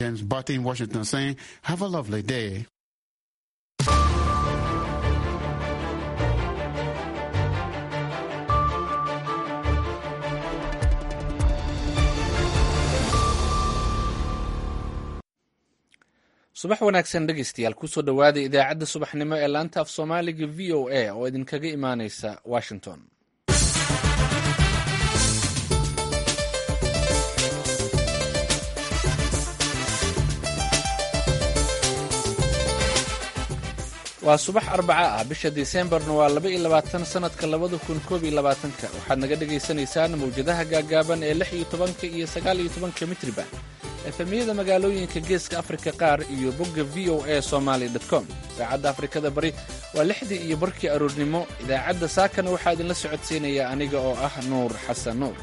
James Barty in Washington saying, have a lovely day. subax wanaagsan dhegeystayaal kusoo dhowaada idaacadda subaxnimo ee laanta af soomaaliga v o a oo idinkaga imaaneysa washington waa subax arbaca ah bisha disembarna waa laba iyo labaatan sanadka labada kun koob iyo labaatanka waxaad naga dhagaysanaysaan mawjadaha gaagaaban ee lix iyo tobanka iyo sagaal iyo tobanka mitriban efemiyada magaalooyinka geeska afrika qaar iyo bogga v o a somaly com saacadda afrikada bari waa lixdii iyo barkii aroornimo idaacadda saakana waxaa idinla socodsiinaya aniga oo ah nuur xasan nuur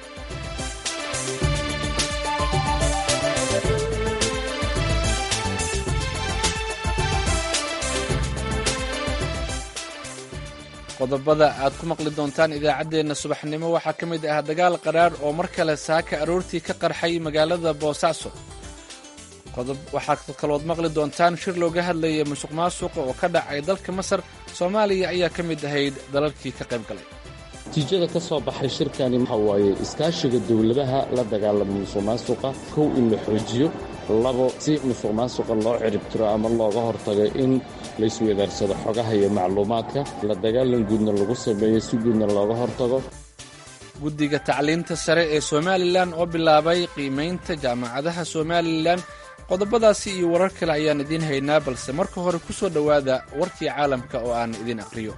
qodobada aad ku maqli doontaan idaacaddeenna subaxnimo waxaa ka mid ah dagaal qaraar oo mar kale saaka aroortii ka qarxay magaalada boosaaso waxaad kalood maqli doontaan shir looga hadlaya musuq maasuqa oo ka dhacay dalka masar soomaaliya ayaa ka mid ahayd dalalkii ka qayb galay natiijada ka soo baxay shirkani waxa waaye iskaashiga dowladaha la dagaalama musuq maasuqa kow in la xoojiyo labo si musuq maasuqa loo ciribtiro ama looga hortago in laysweedaarsado xogaha iyo macluumaadka la dagaalan guudna lagu sameeyo si guudna looga hortago guddiga tacliinta sare ee somalilan oo bilaabay qiimaynta jaamacadaha somalilan qodobadaasi iyo warar kale ayaan idiin haynaa balse marka hore ku soo dhowaada warkii caalamka oo aan idin aqriyo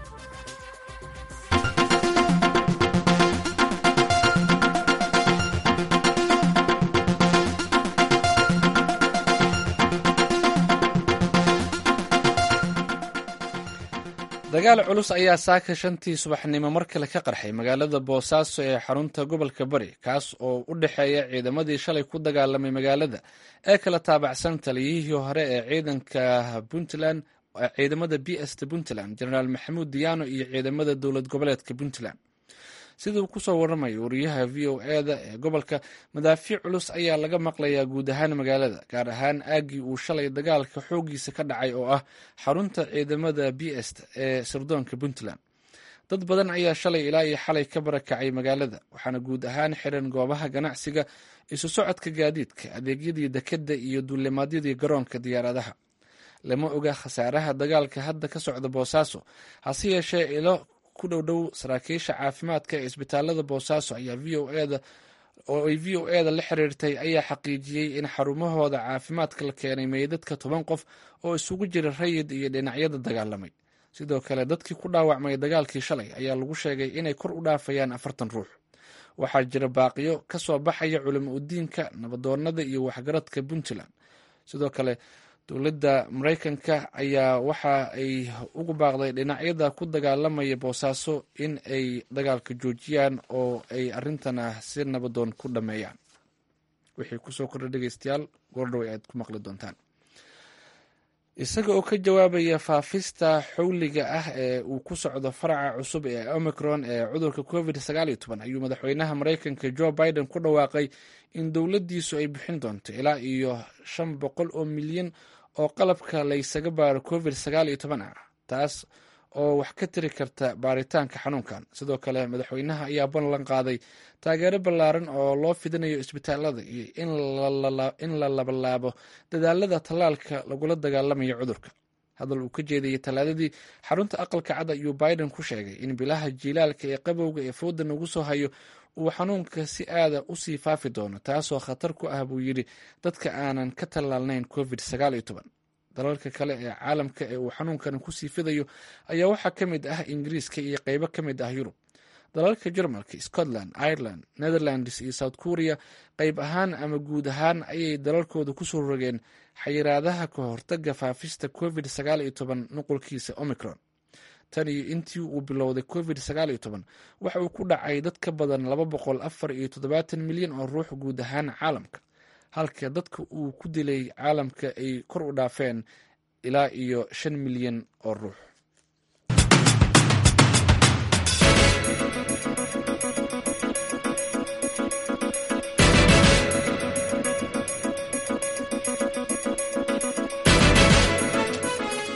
dagaal culus ayaa saaka shantii subaxnimo mar kale ka qarxay magaalada boosaaso ee xarunta gobolka bari kaas oo u dhexeeya ciidamadii shalay ku dagaalamay magaalada ee kala taabacsan taliyihii hore ee ciidanka puntland ciidamada b st puntland jenaraal maxamuud diyaano iyo ciidamada dowlad goboleedka puntland siduu kusoo waramayo wariyaha v o eda ee gobolka madaafiic culus ayaa laga maqlayaa guud ahaan magaalada gaar ahaan aaggii uu shalay dagaalka xoogiisa ka dhacay oo ah xarunta ciidamada b st ee sirdoonka puntland dad badan ayaa shalay ilaa iyo xalay ka barakacay magaalada waxaana guud ahaan xiran goobaha ganacsiga isu socodka gaadiidka adeegyadii dekedda iyo duulimaadyadii garoonka diyaaradaha lama oga khasaaraha dagaalka hadda ka socda boosaaso hase yeeshee ilo ku dhowdhow saraakiisha caafimaadka ee isbitaalada boosaaso ayaa v o eda oo ay v o eda la xiriirtay ayaa xaqiijiyey in xarumahooda caafimaadka la keenay meydadka toban qof oo isugu jira rayid iyo dhinacyada dagaalamay sidoo kale dadkii ku dhaawacmay dagaalkii shalay ayaa lagu sheegay inay kor u dhaafayaan afartan ruux waxaa jira baaqiyo ka soo baxaya culimo udiinka nabadoonada iyo waxgaradka puntland sidoo kale dowladda maraykanka ayaa waxa ay ugu baaqday dhinacyada ku dagaalamaya boosaaso in ay dagaalka joojiyaan oo ay arintana si nabadoon ku dhameeyaan wixii kusoo kordha dhegeystayaal goordhow aad ku maqli doontaan isaga oo ka jawaabaya faafista xowliga ah ee uu ku socdo faraca cusub ee omicron ee cudurka covid sagaal iyo toban ayuu madaxweynaha maraykanka joe biden ku dhawaaqay in dowladdiisu ay bixin doonto ilaa iyo shan boqol oo milyan oo qalabka laysaga baaro covid sagaal iyo toban ah taas oo wax ka tiri karta baaritaanka xanuunkan sidoo kale madaxweynaha ayaa ballan qaaday taageero ballaaran oo loo fidinayo isbitaalada iyo in la labalaabo dadaalada tallaalka lagula dagaalamayo cudurka hadal uu ka jeedayay talaadadii xarunta aqalka cad ayuu biden ku sheegay in bilaha jiilaalka ee qabowga ee fooda nagu soo hayo uu xanuunka si aada u sii faafi doono taasoo khatar ku ah buu yidhi dadka aanan ka tallaalnayn covid sagaal iyo toban dalalka kale ee caalamka ee uu xanuunkan kusii fidayo ayaa waxaa ka mid ah ingiriiska iyo qeybo ka mid ah yurub dalalka jarmalka scotland ireland netherlands iyo south korea qeyb ahaan ama guud ahaan ayay dalalkooda kusoo rogeen xayiraadaha ka hortaga faafista covid sagaal iyo toban nuqulkiisa omicron tan iyo intii uu bilowday covid sagaal iyo toban waxa uu ku dhacay dad ka badan laba boqol afar iyo toddobaatan milyan oo ruux guud ahaan caalamka halka dadka uu ku dilay caalamka ay kor u dhaafeen ilaa iyo shan milyan oo ruux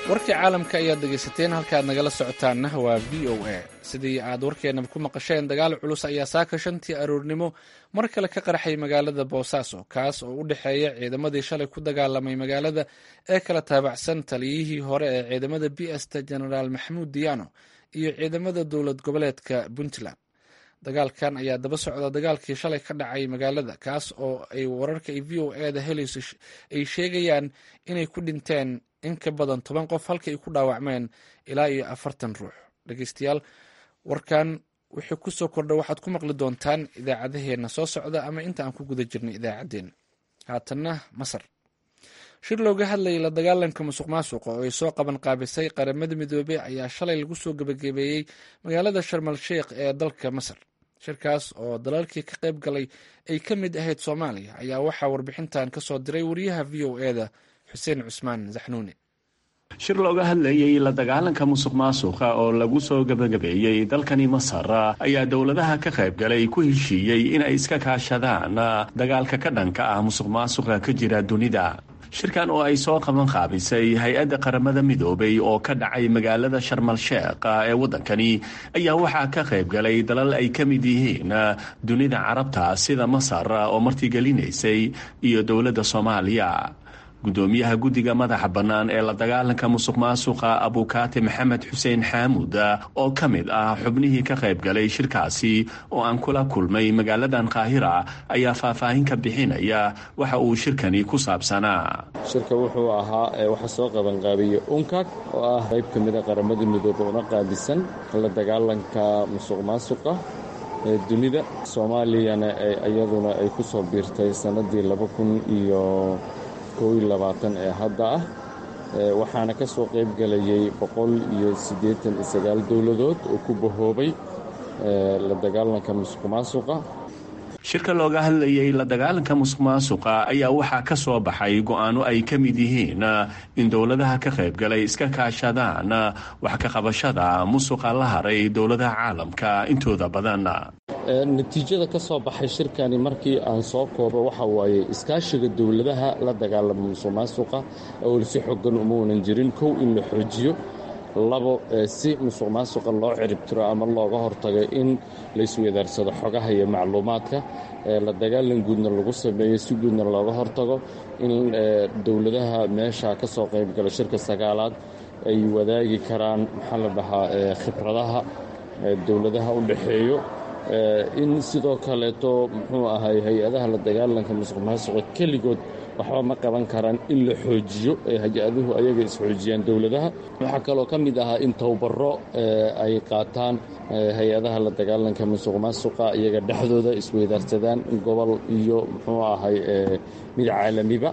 warkii caalamka ayaad dhegaysateen halkaaad nagala socotaanna waa v o a sidii aad warkeenaba ku maqasheen dagaal culus ayaa saaka shantii aroornimo mar kale ka qarxay magaalada boosaaso kaas oo u dhexeeya ciidamadii shalay ku dagaalamay magaalada ee kala taabacsan taliyihii hore ee ciidamada b sta genaraal maxamuud diyaano iyo ciidamada dowlad goboleedka puntland dagaalkan ayaa daba socda dagaalkii shalay ka dhacay magaalada kaas oo ay wararka v o eda helayso ay sheegayaan inay ku dhinteen in ka badan toban qof halka ay ku dhaawacmeen ilaa iyo afartan ruux dhegeystayaal warkan wixii kusoo kordha waxaad ku maqli doontaan idaacadaheenna soo socda ama inta aan ku guda jirnay idaacaddeenna haatanna masar shir looga hadlayay la dagaalanka musuq maasuqa oo ay soo qaban qaabisay qaramada midoobey ayaa shalay lagu soo gebagabeeyey magaalada sharmal sheikh ee dalka masar shirkaas oo dalalkii ka qayb galay ay ka mid ahayd soomaaliya ayaa waxaa warbixintan ka soo diray wariyaha v o eda xuseen cusmaan zaxnuuni shir looga hadlayay la dagaalanka musuq maasuqa oo lagu soo gebagabeeyey dalkani masar ayaa dowladaha ka qaybgalay ku heshiiyey inay iska kaashadaan dagaalka ka dhanka ah musuq maasuqa ka jira dunida shirkan oo ay soo qaban qaabisay hay-adda qaramada midoobay oo ka dhacay magaalada sharmal sheekh ee waddankani ayaa waxaa ka qaybgalay dalal ay ka mid yihiin dunida carabta sida masar oo martigelinaysay iyo dowladda soomaaliya gudoomiyaha guddiga madaxa bannaan ee la dagaalanka musuq maasuqa abukaate maxamed xuseen xaamuud oo ka mid ah xubnihii ka qayb galay shirkaasi oo aan kula kulmay magaaladan qaahira ayaa faahfaahin ka bixinaya waxa uu shirkani ku saabsanaa shirka wuxuu ahaa waxa soo qabanqaabiya unkag oo ah qayb ka mida qaramada midoobe una qaabisan la dagaalanka musuq maasuqa ee dunida soomaaliyana iyaduna ay ku soo biirtay sannadii laba kun iyo ee hadda ah waxaana ka soo qayb galayay boqol iyo siddeetan iyo sagaal dowladood oo ku bahoobay la dagaalanka musuq maasuqa shirka looga hadlayay la dagaalanka musuq maasuqa ayaa waxaa ka soo baxay go-aano ay ka mid yihiin in dowladaha ka qaybgalay iska kaashadaan wax ka qabashada musuqa la haray dowladaha caalamka intooda badan natiijada ka soo baxay shirkani markii aan soo koobo waxa waaye iskaashiga dowladaha la dagaalama musuq maasuqa oo si xogan uma unan jirin kow in la xoojiyo labo si musuq maasuqa loo ciribtiro ama looga hortago in laysweedaarsado xogaha iyo macluumaadka la dagaalan guudna lagu sameeyo si guudna looga hortago in dowladaha meesha ka soo qaybgala shirka sagaalaad ay wadaagi karaan maxaa la dhahaa khibradaha dowladaha u dhexeeyo in sidoo kaleeto muxuu ahay hay-adaha la dagaalanka musuq maasuqa keligood waxba ma qaban karaan in la xoojiyo hay-aduhu ayaga isxoojiyaan dowladaha waxaa kaloo ka mid ahaa in towbaro ay qaataan hay-adaha la dagaalanka musuq maasuqa iyaga dhexdooda isweydaarsadaan gobol iyo muxuu ahay mid caalamiba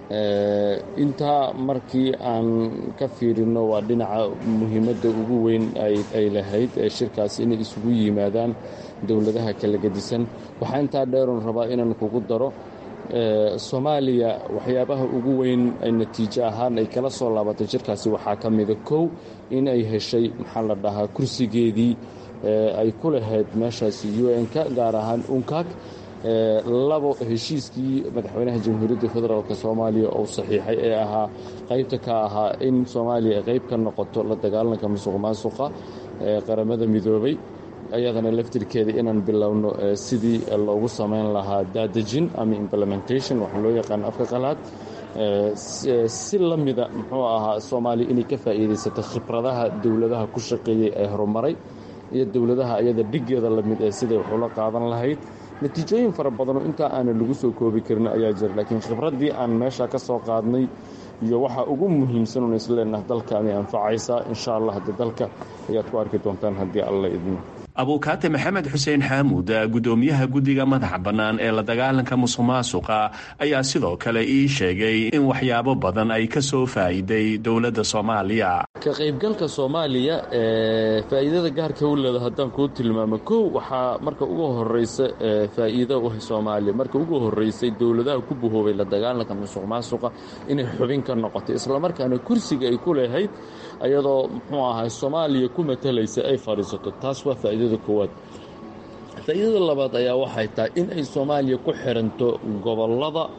intaa markii aan ka fiirino waa dhinaca muhiimadda ugu weyn ay lahayd ee shirkaas inay isugu yimaadaan dowladaha kala gedisan waxaa intaa dheeroon rabaa inaan kugu daro soomaaliya waxyaabaha ugu weyn ay natiijo ahaan ay kala soo laabatay shirkaasi waxaa ka mida kow in ay heshay maxaa la dhahaa kursigeedii ay ku lahayd meeshaasi u n-ka gaar ahaan unkaag labo heshiiskii madaxweynaha jamhuuriyadda federaalk soomaaliya oo saxiixay ee ahaa qaybta ka ahaa in soomaaliya ay qayb ka noqoto la dagaalanka musuq maasuqa ee qaramada midoobay ayadana laftirkeeda inaan bilowno sidii loogu samayn lahaa daadejin ama implementation waxa loo yaqaan afka qalaad si la mida muxuu ahaa soomaaliya inay ka faa'iidaysato khibradaha dowladaha ku shaqeeyey ee horumaray iyo dowladaha ayada dhigeeda lamid ee siday waxula qaadan lahayd natiijooyin fara badanoo intaa aanan lagu soo koobi karin ayaa jira laakiin khibraddii aan meesha ka soo qaadnay iyo waxaa ugu muhiimsan un isleenah dalkaanay anfacaysaa insha allah haddii dalka ayaad ku arki doontaan haddii alla idmo abuukaate maxamed xuseen xaamuud gudoomiyaha guddiga madaxa bannaan ee la dagaalanka musuq maasuqa ayaa sidoo kale ii sheegay in waxyaabo badan ay ka soo faa'iiday dowladda soomaaliya ka qaybgalka soomaaliya ee faa'iidada gaarka u leeda haddaan kuu tilmaamo kow waxaa marka ugu horeysa faa'iido u soomaaliya marka ugu horeysay dowladaha ku buhoobay la dagaalanka musuq maasuqa inay xubin ka noqotay islamarkaana kursiga ay ku leehayd ayadoo muxuu ahay soomaaliya ku matalaysa ay fadhiisato taas waa faa'iidada koowaad faa'iidada labaad ayaa waxay tahay in ay soomaaliya ku xiranto gobollada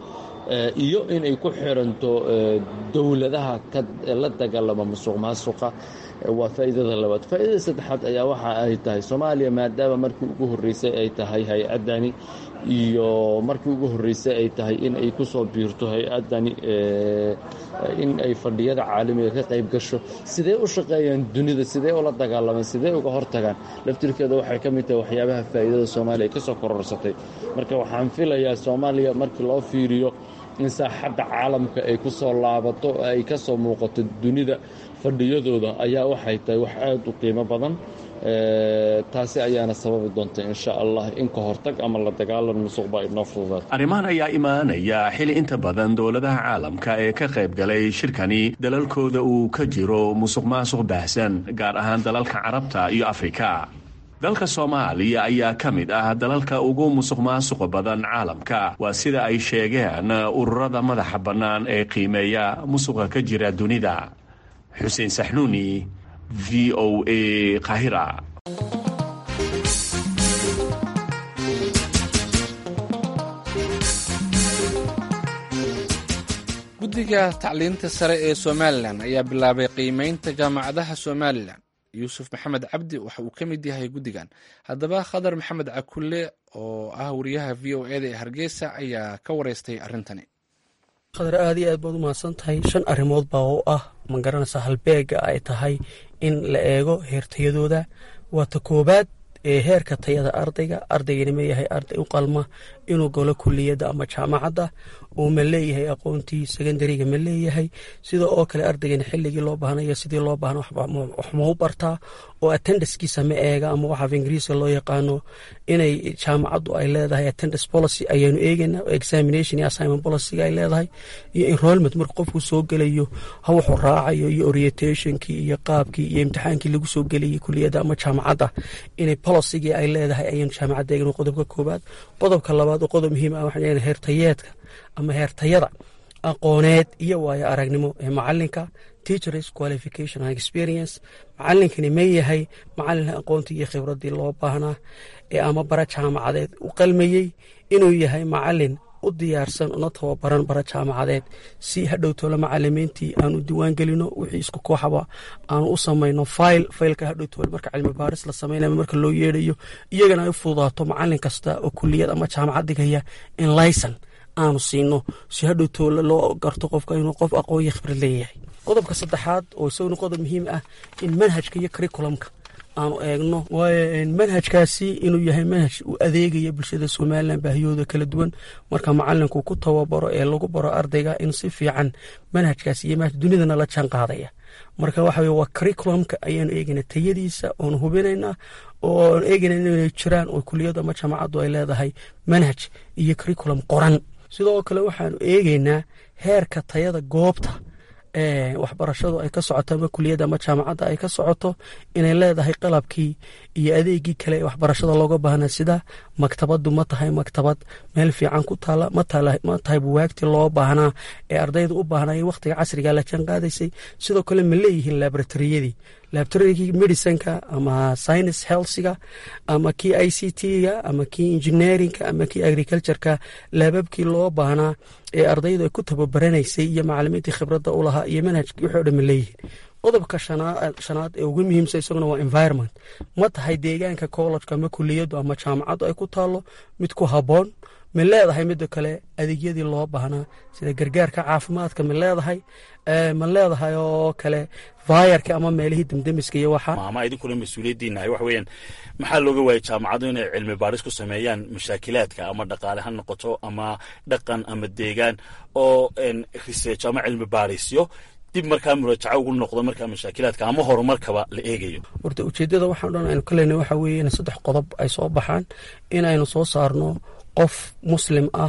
iyo inay ku xiranto dowladaha la dagaalama musuq maasuqa waa faa'iidada labaad faa'iidada saddexaad ayaa waxa ay tahay soomaaliya maadaama markii ugu horreysay ay tahay hay-addani iyo markii ugu horreysay ay tahay in ay ku soo biirto hay-addani in ay fadhiyada caalamiga ka qayb gasho sidee u shaqeeyaan dunida sidee ula dagaalamaan sidee uga hortagaan laftirkeeda waxay ka mid tahay waxyaabaha faa'iidada soomaaliya ka soo kororsatay marka waxaan filayaa soomaaliya markii loo fiiriyo in saaxadda caalamka ay ku soo laabato ay ka soo muuqato dunida fadhiyadooda ayaa waxay tahay wax aad u qiimo badan taasi ayaana sababi doonta insha allah in ka hortag ama la dagaalan musuqba inoo fududaato arrimahan ayaa imaanaya xili inta badan dowladaha caalamka ee ka qayb galay shirkani dalalkooda uu ka jiro musuq maasuq baahsan gaar ahaan dalalka carabta iyo afrika dalka soomaaliya ayaa ka mid ah dalalka ugu musuq maasuqa badan caalamka waa sida ay sheegeen ururada madaxa bannaan ee qiimeeya musuqa ka jira dunida xuseen saxnuuni v o a qahira guddiga tacliinta sare ee somalilan ayaa bilaabay qiimeynta jaamacadaha somalilan yuusuf maxamed cabdi waxa uu ka mid yahay guddigan haddaba khadar maxamed cakulle oo ah wariyaha v o eda ee hargeysa ayaa ka wareystay arrintani khadar aad iyo aad baad u mahadsan tahay shan arrimood baa oo ah ma garanaysa halbeega ay tahay in la eego heertayadooda waa ta koobaad ee heerka tayada ardayga ardaygana ma yahay arday u qalma inuu galo kuliyadda ama jaamacadda uu ma leeyahay aqoontii secondariga ma leeyahay sida oo kale ardaygana xilligii loo baahnayo sidii loo baahna wax ma u bartaa oo attendancekiisa ma eega ama waxa af ingiriiska loo yaqaano inay jaamacaddu ay leedahay attendance policy ayaanu eegayna examination iyo assignment policyga ay leedahay iyo enrollment marka qofku soo gelayo ha wuxuu raacayo iyo orientationkii iyo qaabkii iyo imtixaankii lagu soo gelayay kuliyadda ama jaamacadda inay policygii ay leedahay ayaanu jaamacadda eegna qodobka koobaad qodobka labaad oo qodob muhiim ah waxaan heertayeedka ama heertayada aqooneed iyo waayo aragnimo ee macalinka teachers qualification and experience macalinkani ma yahay macalin aqoontii iyo khibradii loo baahnaa ee ama bara jaamacadeed u qalmayey inuu yahay macalin u diyaarsan una tababaran bara jaamacadeed si hadhowtoola macalimiintii aanu diwaan gelino wixii isku kooxaba aanu u samayno fayl faylka hadhowtoole marka cilmi baaris la samaynayo marka loo yeedhayo iyagana ay u fududaato macalin kasta oo kuliyad ama jaamacad dhigaya in layson aanu siino si hadhowtoola loo garto qofka inuu qof aqoon iyo khibrad leeyahay qodobka saddexaad oo isaguna qodob muhiim ah in manhajka iyo curriculumka aanu eegno waayo manhajkaasi inuu yahay manhaj uu adeegaya bulshada somalilan baahiyooda kala duwan marka macalinku ku tababaro ee lagu baro ardayga in si fiican manhajkaasi iyo manhaj dunidana la jaan qaadaya marka waxa weye waa curriculumka ayaanu eegayna tayadiisa oonu hubinaynaa oo aan eegayna inay jiraan oo kuliyadda ama jaamacaddu ay leedahay manhaj iyo curriculum qoran sidoo kale waxaanu eegaynaa heerka tayada goobta waxbarashadu ay ka socoto ama kuliyadda ama jaamacadda ay ka socoto inay leedahay qalabkii iyo adeegii kale ee waxbarashada looga baahnaa sida maktabaddu ma tahay maktabad meel fiican ku taala ma tahay buwaagtii loo baahnaa ee ardayda u baahnay wakhtiga casriga la jaan qaadaysay sidoo kale ma leeyihiin laboratoriyadii laboratorygii medicinka ama science healthsiga ama kii i c t-ga ama kii engineeringa ama kii agricultureka laababkii loo baahnaa ee ardaydu ay ku tababaraneysay iyo macalimiintii khibradda u lahaa iyo manhajkii wixii o dhan ma leeyihiin qodobka shanaad ee ugu muhiimsan isaguna waa environment ma tahay deegaanka collejka ama kuliyaddu ama jaamacaddu ay ku taalo mid ku habboon ma leedahay midda kale adeegyadii loo baahnaa sida gargaarka caafimaadka ma leedahay ma leedahay oo kale vayarka ama meelihii demdemiska iyo waxa ama idinkuna mas-uuliyaddiinahay waxa weeyaan maxaa looga waayay jaamacaddu inay cilmi baaris ku sameeyaan mashaakilaadka ama dhaqaale ha noqoto ama dhaqan ama deegaan oo research ama cilmi baarisyo dib markaa muraajaco ugu noqdo markaa mashaakilaadka ama horumarkaba la eegayo horta ujeeddada waxaan dhan aynu ka leynay waxa weeye in saddex qodob ay soo baxaan inaynu soo saarno qof muslim ah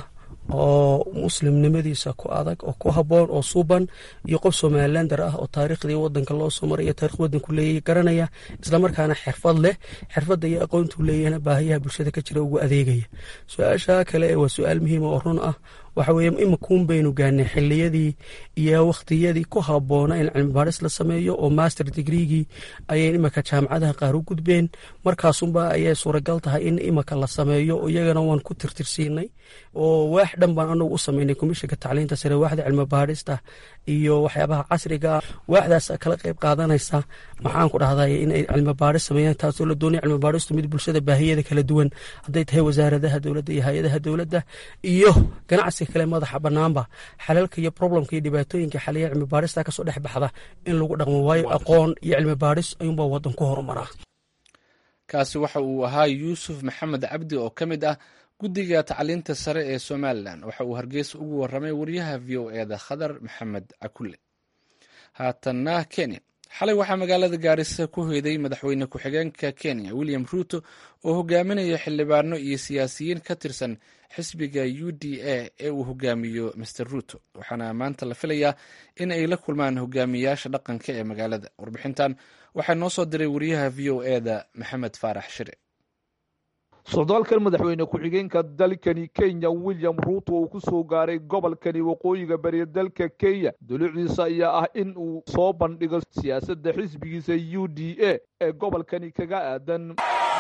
oo muslimnimadiisa ku adag oo ku habboon oo suuban iyo qof somalilander ah oo taariikhdii wadanka loo soo maraya taarikh wadanku leeyahy garanaya islamarkaana xirfad leh xirfadda iyo aqoontuu leeyahna baahiyaha bulshada ka jira ugu adeegaya su-aasha kale waa su-aal muhiima oo run ah waxa weeye iminkuun baynu gaanay xiliyadii iyo wakhtiyadii ku habboona in cilmi baadhis la sameeyo oo master digreegii ayay iminka jaamacadaha qaar u gudbeen markaasunba ayay suuragal tahay in iminka la sameeyo iyagana waan ku tirtirsiinay oo waax dhan baan anagu u sameynay komishinka tacliinta sare waaxda cilmi baadhista iyo waxyaabaha casriga waaxdaas kala qayb qaadanaysa maxaan ku dhahday inay cilmi baadhis sameeyaan taasoo la doonaya cilmi baadhistu mid bulshada baahiyada kala duwan hadday tahay wasaaradaha dowladda iyo hay-adaha dowladda iyo ganacsiga kale madaxa banaanba xalalka iyo problemka iyo dhibaatooyinka xaliya cilmi baadhista kasoo dhex baxda in lagu dhaqmo waayo aqoon iyo cilmi baadhis ayuunbaa wadan ku horumaraa kaasi waxa uu ahaa yuusuf maxamed cabdi oo ka mid ah guddiga tacliinta sare ee somalilan waxa uu hargeysa ugu waramay wariyaha v o eda khadar maxamed cakule haatanna kenya xalay waxaa magaalada gaarisa ku hoyday madaxweyne ku-xigeenka kenya william ruuto oo hogaaminaya xildhibaano iyo siyaasiyiin ka tirsan xisbiga u d a ee uu hogaamiyo master ruuto waxaana maanta la filayaa in ay la kulmaan hogaamiyaasha dhaqanka ee magaalada warbixintan waxaa noo soo diray wariyaha v o eda maxamed faarax shire socdaalkan madaxweyne ku-xigeenka dalkani kenya william ruuto uu ku soo gaaray gobolkani waqooyiga bariya dalka kenya dulucdiisa ayaa ah in uu soo bandhigo siyaasadda xisbigiisa u d a ee gobolkani kaga aadan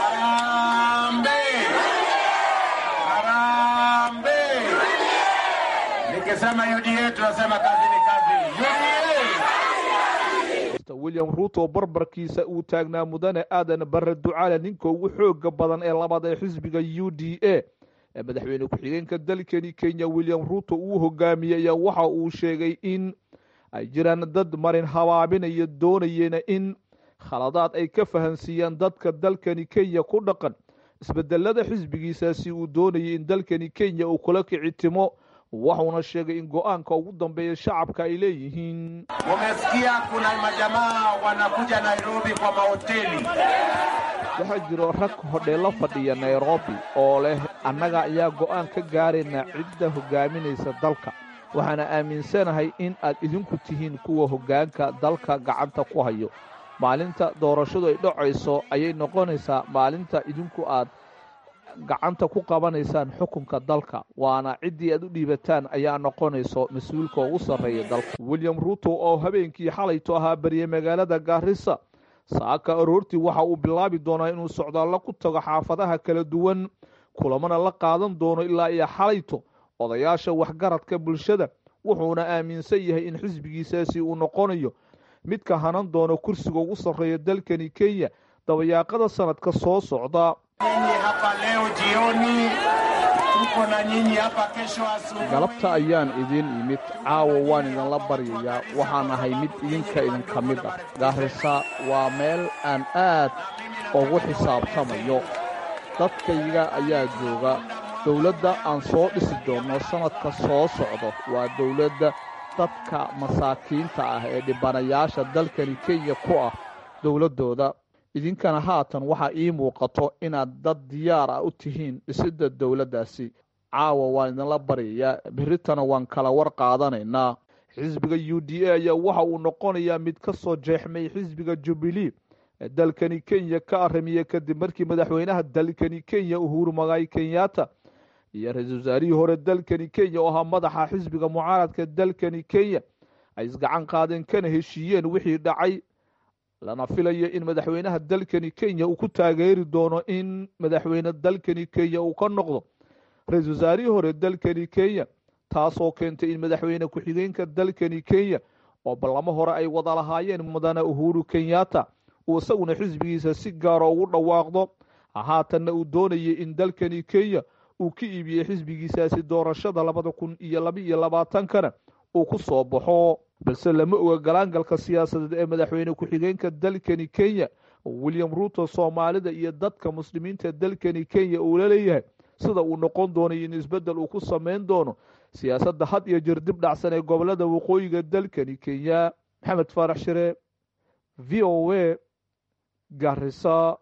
william ruuto barbarkiisa uu taagnaa mudane aadan barre ducaale ninka ugu xooga badan ee labaad ee xisbiga u d a ee madaxweyne ku-xigeenka dalkani kenya william ruuto uu hogaamiyey ayaa waxa uu sheegay in ay jiraan dad marin habaabinaya doonayena in khaladaad ay ka fahansiiyaan dadka dalkani kenya ku dhaqan isbedelada xisbigiisaasi uu doonayay in dalkani kenya uu kula kicitimo waxuuna sheegay in go-aanka ugu dambeeya shacabka ay leeyihiin Umesikia kuna majamaa wanakuja Nairobi kwa mahoteli. waxaa jiro rag hodheello fadhiya nairobi oo leh annaga ayaa go'aan ka gaarayna cidda hogaaminaysa dalka waxaana aaminsanahay in aad idinku tihiin kuwa hoggaanka dalka gacanta ku hayo maalinta doorashadu ay dhacayso ayay noqonaysaa maalinta idinku aad gacanta ku qabanaysaan xukunka dalka waana ciddii aad u dhiibataan ayaa noqonayso mas-uulka ugu sarreeya dalka william ruuto oo habeenkii xalayto ahaa bariyey magaalada gaarisa saaka aroortii waxa uu bilaabi doonaa inuu socdaallo ku tago xaafadaha kala duwan kulamana la qaadan doono ilaa iyo xalayto odayaasha waxgaradka bulshada wuxuuna aaminsan yahay in xisbigiisaasi uu noqonayo midka hanan doono kursiga ugu sarreeya dalkani kenya dabayaaqada sanadka soo socda Nyinyi hapa leo jioni, tuko na nyinyi hapa kesho asubuhi. galabta ayaan idiin imid caawa waan idinla baryayaa waxaan ahay mid idinka idinka mid ah gaarisa waa meel aan aad ugu xisaabtamayo dadkayga ayaa jooga dowladda aan soo dhisi doonno sannadka soo socdo waa dowladda dadka masaakiinta ah ee dhibanayaasha dalkani kenya ku ah dowladdooda idinkana haatan waxaa ii muuqato inaad dad diyaar ah u tihiin dhisidda dowladdaasi caawa waan idinla baryayaa berritana waan kala war qaadanaynaa xisbiga u d a ayaa waxa uu noqonayaa mid ka soo jeexmay xisbiga jubilee ee dalkani kenya ka aramiye kadib markii madaxweynaha dalkani kenya uhuru magaay kenyatta iyo ra-iisul wasaarihii hore dalkani kenya oo ahaa madaxa xisbiga mucaaradka dalkani kenya ay isgacan qaadeen kana heshiiyeen wixii dhacay lana filayo in madaxweynaha dalkani kenya uu ku taageeri doono in madaxweyne dalkani kenya uu ka noqdo ra-iisul wasaarihii hore dalkani kenya taasoo keentay in madaxweyne ku-xigeenka dalkani kenya oo ballamo hore ay wada lahaayeen mudane uhuru kenyatta uu isaguna xisbigiisa si gaara ugu dhawaaqdo haatanna uu doonayay in dalkani kenya uu ka iibiyey xisbigiisaasi doorashada labada kun iyo laba iyo labaatankana uu ku soo baxo balse lama oga galaangalka siyaasadeed ee madaxweyne ku-xigeenka dalkani kenya william ruuto soomaalida iyo dadka muslimiinta dalkani kenya uu la leeyahay sida uu noqon doonay in isbeddel uu ku samayn doono siyaasadda had iyo jir dib dhacsan ee gobolada waqooyiga dalkani kenya maxamed faarax shire v o a garisa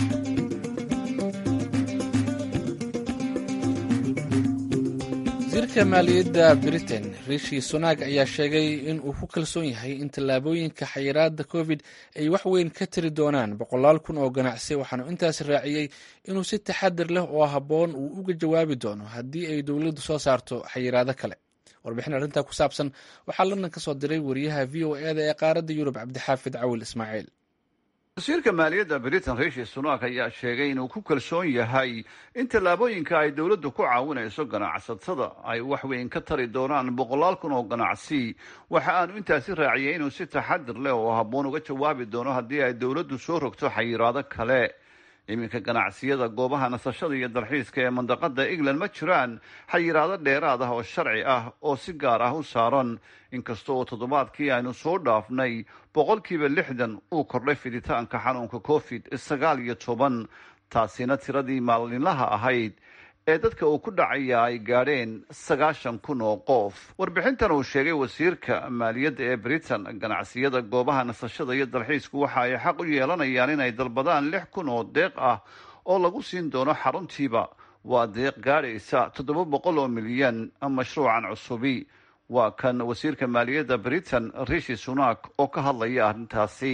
wasiirka wasiirka maaliyadda britain rishi sunak ayaa sheegay in uu ku kalsoon yahay in tallaabooyinka xayiraada covid ay wax weyn ka tiri doonaan boqolaal kun oo ganacsi waxaanu intaas raaciyey inuu si taxadir leh oo habboon uu uga jawaabi doono haddii ay dowladdu soo saarto xayiraado kale warbixin arrintaa ku saabsan waxaa london ka soo diray wariyaha v o e da ee qaaradda yurub cabdixaafid cawil ismaaciil wasiirka maaliyadda britain rishi sunak ayaa sheegay inuu ku kalsoon yahay in tallaabooyinka ay dowladdu ku caawinayso ganacsatada ay wax weyn ka tari doonaan boqolaal kun oo ganacsi waxa aanu intaasi raaciyay inuu si taxadir leh oo habboon uga jawaabi doono haddii ay dowladdu soo rogto xayiraado kale iminka ganacsiyada goobaha nasashada iyo dalxiiska ee mandaqada england ma jiraan xayiraado dheeraad ah oo sharci ah oo si gaar ah u saaran inkasta oo toddobaadkii aynu soo dhaafnay boqolkiiba lixdan uu kordhay fiditaanka xanuunka covid sagaal iyo toban taasina tiradii maalinlaha ahayd ee dadka uu ku dhacaya ay gaadheen sagaashan kun oo qof warbixintan uu sheegay wasiirka maaliyadda ee britain ganacsiyada goobaha nasashada iyo dalxiisku waxa ay xaq u yeelanayaan inay dalbadaan lix kun oo deeq ah oo lagu siin doono xaruntiiba waa deeq gaadhaysa toddoba boqol oo milyan mashruucan cusubi waa kan wasiirka maaliyadda britain rishi sunak oo ka hadlaya arrintaasi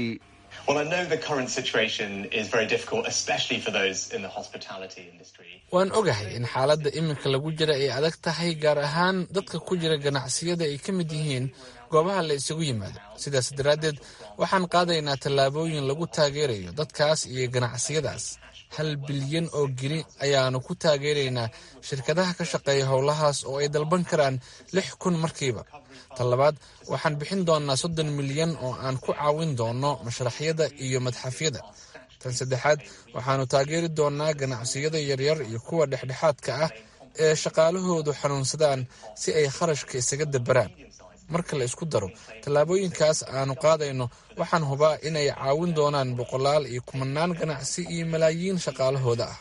waan ogahay in xaaladda iminka lagu jira ay adag tahay gaar ahaan dadka ku jira ganacsiyada ay ka mid yihiin goobaha la isugu yimaado sidaas daraaddeed waxaan qaadaynaa tallaabooyin lagu taageerayo dadkaas iyo ganacsiyadaas hal bilyan oo geni ayaanu ku taageeraynaa shirkadaha ka shaqeeya howlahaas oo ay dalban karaan lix kun markiiba tan labaad waxaan bixin doonaa soddon milyan oo aan ku caawin doono mashraxyada iyo madxafyada tan saddexaad waxaanu taageeri doonaa ganacsiyada yaryar iyo kuwa dhexdhexaadka ah ee shaqaalahoodu xanuunsadaan si ay kharashka isaga dabaraan marka la isku daro tallaabooyinkaas aanu qaadayno waxaan hubaa inay caawin doonaan boqolaal iyo kumanaan ganacsi iyo malaayiin shaqaalahooda ah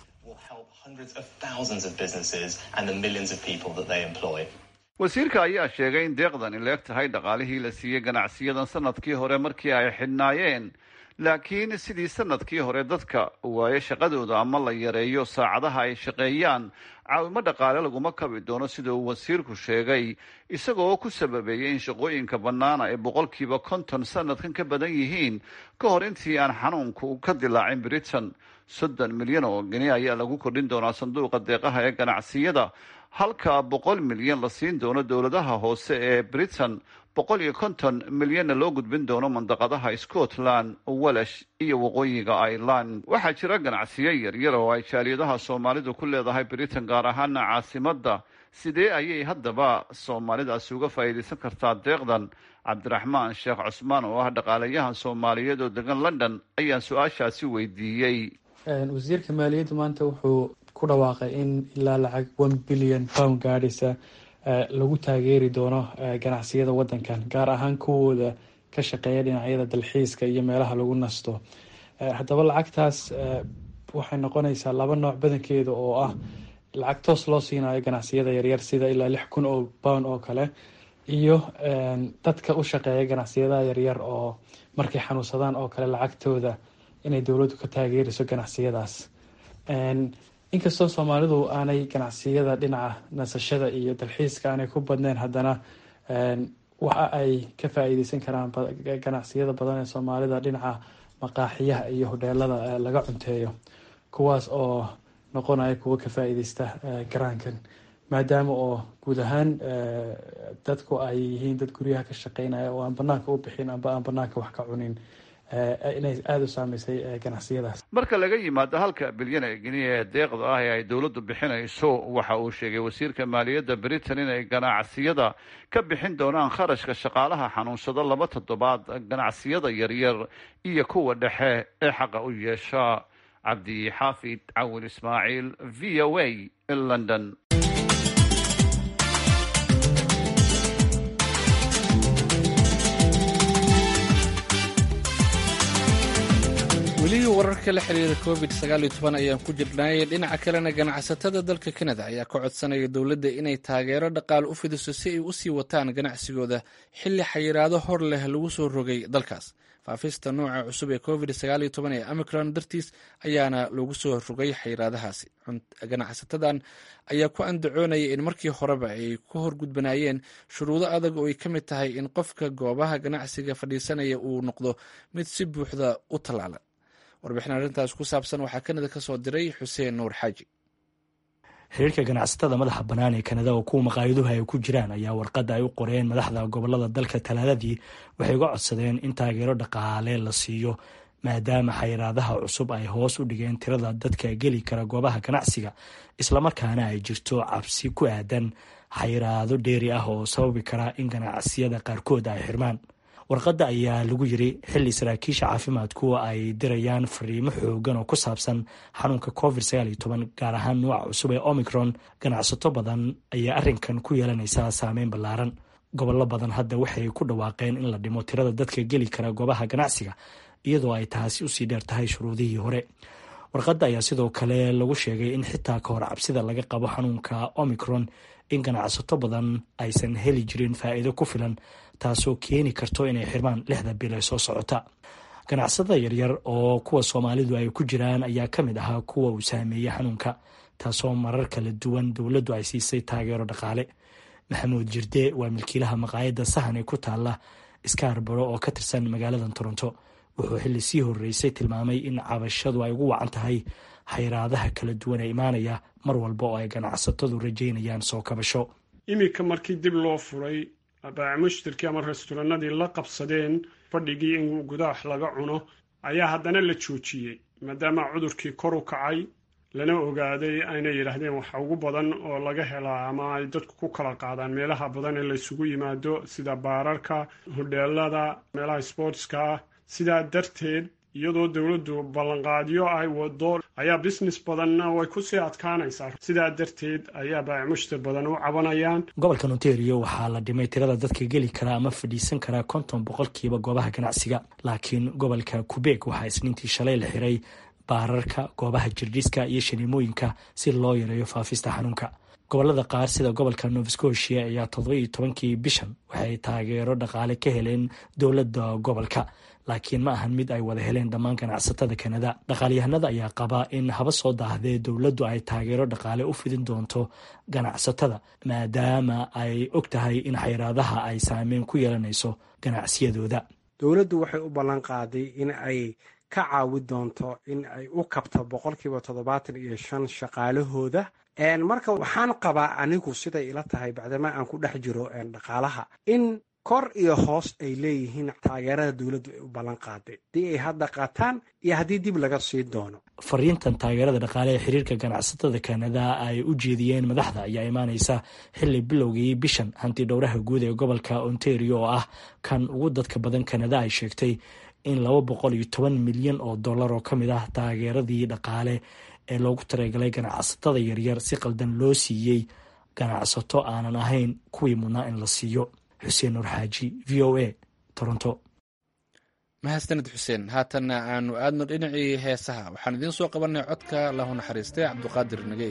wasiirka ayaa sheegay in deeqdani leeg tahay dhaqaalihii la siiyey ganacsiyadan sanadkii hore markii ay xidhnaayeen laakiin sidii sanadkii hore dadka waaye shaqadooda ama la yareeyo saacadaha ay shaqeeyaan caawimo dhaqaale laguma kabi doono sida uu wasiirku sheegay isagoo ku sababeeyey in shaqooyinka bannaana ay boqolkiiba konton sanadkan ka badan yihiin ka hor intii aan xanuunku ka dilaacin britain soddon milyan oo geni ayaa lagu kordhin doonaa sanduuqa deeqaha ee ganacsiyada halka boqol milyan la siin doono dowladaha hoose ee britain boqol iyo konton milyanna loo gudbin doono mandaqadaha scotland walash iyo waqooyiga ireland waxaa jira ganacsiyo yaryar oo ay jaaliyadaha soomaalidu ku leedahay britain gaar ahaana caasimadda sidee ayay haddaba soomaalidaasi uga faa'iidaysan kartaa deeqdan cabdiraxmaan sheekh cusmaan oo ah dhaqaalayahan soomaaliyeed oo degan london ayaan su-aashaasi weydiiyey wasiirka maaliyadda maanta wuxuu ku dhawaaqay in ilaa lacag one billion pound gaadhaysa lagu taageeri doono ganacsiyada wadankan gaar ahaan kuwooda ka shaqeeya dhinacyada dalxiiska iyo meelaha lagu nasto haddaba lacagtaas waxay noqonaysaa laba nooc badankeeda oo ah lacag toos loo siinayo ganacsiyada yaryar sida ilaa lix kun oo pound oo kale iyo dadka u shaqeeya ganacsiyadaha yaryar oo markay xanuunsadaan oo kale lacagtooda inay dowladdu ka taageerayso ganacsiyadaas inkastoo soomaalidu aanay ganacsiyada dhinaca nasashada iyo dalxiiska aanay ku badneyn haddana waxa ay ka faa-iideysan karaan ganacsiyada badan ee soomaalida dhinaca maqaaxiyaha iyo hodheelada laga cunteeyo kuwaas oo noqonaya kuwa ka faa-iideysta garaankan maadaama oo guud ahaan dadku ay yihiin dad guryaha ka shaqeynaya oo aan banaanka u bixin amba aan banaanka wax ka cunin inay aada u saameysay ganacsiyadaas marka laga yimaado halka bilyan ee geniya ee deeqda ah ee ay dowladdu bixinayso waxa uu sheegay wasiirka maaliyadda britain inay ganacsiyada ka bixin doonaan kharashka shaqaalaha xanuunsado laba toddobaad ganacsiyada yaryar iyo kuwa dhexe ee xaqa u yeesha cabdi xaafid cawil ismaaciil v o a london welihii wararka la xiriira covid ayaan ku jirnay dhinaca kalena ganacsatada dalka kanada ayaa ka codsanaya dowladda inay taageero dhaqaale u fidiso si ay usii wataan ganacsigooda xilli xayiraado hor leh lagu soo rogay dalkaas faafista nooca cusub ee covid ee amicron dartiis ayaana lagu soo rogay xayiraadahaasi ganacsatadan ayaa ku andacoonaya in markii horeba ay ku horgudbanayeen shuruudo adag oo ay ka mid tahay in qofka goobaha ganacsiga fadhiisanaya uu noqdo mid si buuxda u tallaala warbixin arrintaas ku saabsan waxaa kanada ka soo diray xuseen nuur xaaji xiriirka ganacsatada madaxa bannaan ee kanada oo kuwa maqaayaduhu ay ku jiraan ayaa warqadda ay u qoreen madaxda gobolada dalka talaadadii waxay uga codsadeen in taageero dhaqaale la siiyo maadaama xayiraadaha cusub ay hoos u dhigeen tirada dadka geli kara goobaha ganacsiga islamarkaana ay jirto cabsi ku aadan xayiraado dheeri ah oo sababi kara in ganacsiyada qaarkood ay xirmaan warqadda ayaa lagu yiri xilli saraakiisha caafimaadku ay dirayaan fariimo xoogan oo ku saabsan xanuunka covid gaar ahaan nuuca cusub ee omicron ganacsato badan ayaa arrinkan ku yeelanaysa saameyn ballaaran gobollo badan hadda waxay ku dhawaaqeen in la dhimo tirada dadka geli kara goobaha ganacsiga iyadoo ay taasi usii dheer tahay shuruudihii hore warqadda ayaa sidoo kale lagu sheegay in xitaa ka hor cabsida laga qabo xanuunka omicron in ganacsato badan aysan heli jirin faa'iido ku filan taasoo keeni karto inay xirmaan lixda bil ee soo socota ganacsatada yaryar oo kuwa soomaalidu ay ku jiraan ayaa ka mid ahaa kuwa uu saameeyey xanuunka taasoo marar kala duwan dowladdu ay siisay taageero dhaqaale maxamuud jirde waa milkiilaha maqaayadda sahan ee ku taala skarbaro oo ka tirsan magaalada toronto wuxuu xilli sii horreysay tilmaamay in cabashadu ay ugu wacan tahay xayraadaha kala duwan ee imaanaya mar walba oo ay ganacsatadu rajaynayaan soo kabasho iminka markii dib loo furay baac mushtarkii ama restoranadii la qabsadeen fadhigii in gudaha laga cuno ayaa haddana la joojiyey maadaama cudurkii kor u kacay lana ogaaday ayna yidhaahdeen waxa ugu badan oo laga helaa ama ay dadku ku kala qaadaan meelaha badan ee laysugu yimaado sida baararka hodheelada meelaha sportska ah sidaa darteed iyadoo dowladdu ballanqaadyo ay wado ayaa business badanna way kusii adkaanaysaa sidaa darteed ayaa baac mushtar badan u cabanayaan gobolkan ontario waxaa la dhimay tirada dadka geli kara ama fadhiisan kara konton boqolkiiba goobaha ganacsiga laakiin gobolka kubeeg waxaa isniintii shalay la xiray baararka goobaha jirdhiska iyo shaniimooyinka si loo yareeyo faafista xanuunka gobolada qaar sida gobolka nova scotia ayaa todobaiyo tobankii bishan waxay taageero dhaqaale ka heleen dowladda gobolka laakiin ma ahan mid ay wada heleen dhammaan ganacsatada kanada dhaqaalyahanada ayaa qaba in haba soo daahdee dowladdu ay taageero dhaqaale u fidin doonto ganacsatada maadaama ay og tahay in xayraadaha ay saameyn ku yeelanayso ganacsiyadooda dowladdu waxay u ballan qaaday in ay ka caawi doonto in ay u kabto boqolkiiba toddobaatan iyo shan shaqaalahooda marka waxaan qabaa anigu siday ila tahay bacdama aan ku dhex jiro dhaqaalaha in kor iyo hoos ay leeyihiin taageerada dowladdu ay u ballan qaaday haddii ay hadda qaataan iyo haddii dib laga sii doono fariintan taageerada dhaqaale ee xiriirka ganacsatada kanada ay u jeediyeen madaxda ayaa imaaneysa xilli bilowgii bishan hanti dhowraha guud ee gobolka ontario oo ah kan ugu dadka badan kanada ay sheegtay in laba boqol iyo toban milyan oo dollar oo ka mid ah taageeradii dhaqaale ee loogu talagalay ganacsatada yaryar si qaldan loo siiyey ganacsato aanan ahayn kuwii mudnaa in la siiyo xuseen nuur xaaji v o a toronto mahadsanid xuseen haatanna aanu aadno dhinacii heesaha waxaan idiin soo qabanay codka lahu naxariistay cabduqaadir nagey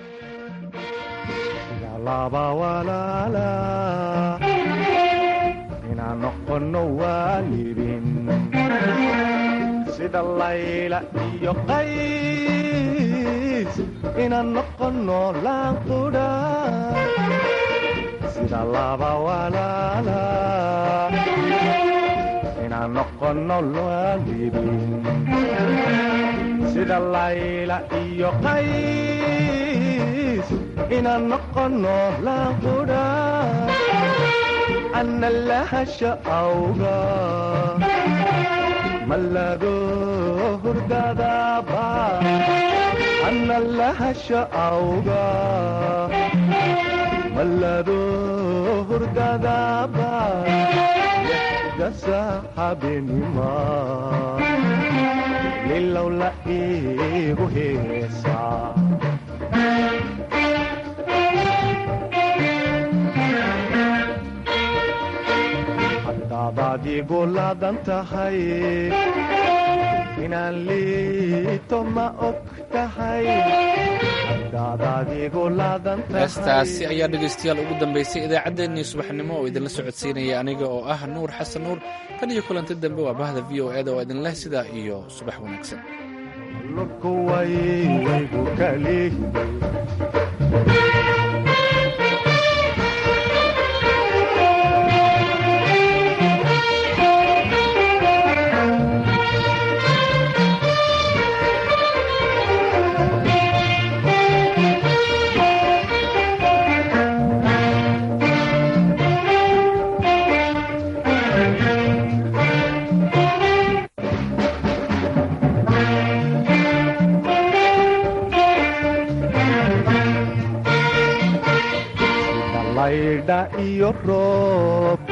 inaan noqono waalidin sida layla iyo qays inaan noqono laanqudha sida laba walaala inaan noqono waalidin sida layla iyo qays inaan noqono laanqudha ana lahasha awga malado hurdadaba ana lahasha awga malado hurdadaba dasa habinima lilow la igu heesa hadaad igu laadan tahay inaan liito ma og tahay hadaadaad igu laadan heestaasi ayaa dhegaystayaal ugu dambaysay idaacaddeenii subaxnimo oo idinla socodsiinaya aniga oo ah nuur xasan nuur tan iyo kulanti dambe waa bahda v o eda oo idinleh sidaa iyo subax wanaagsan lurkuwaygu kali laydha iyo roob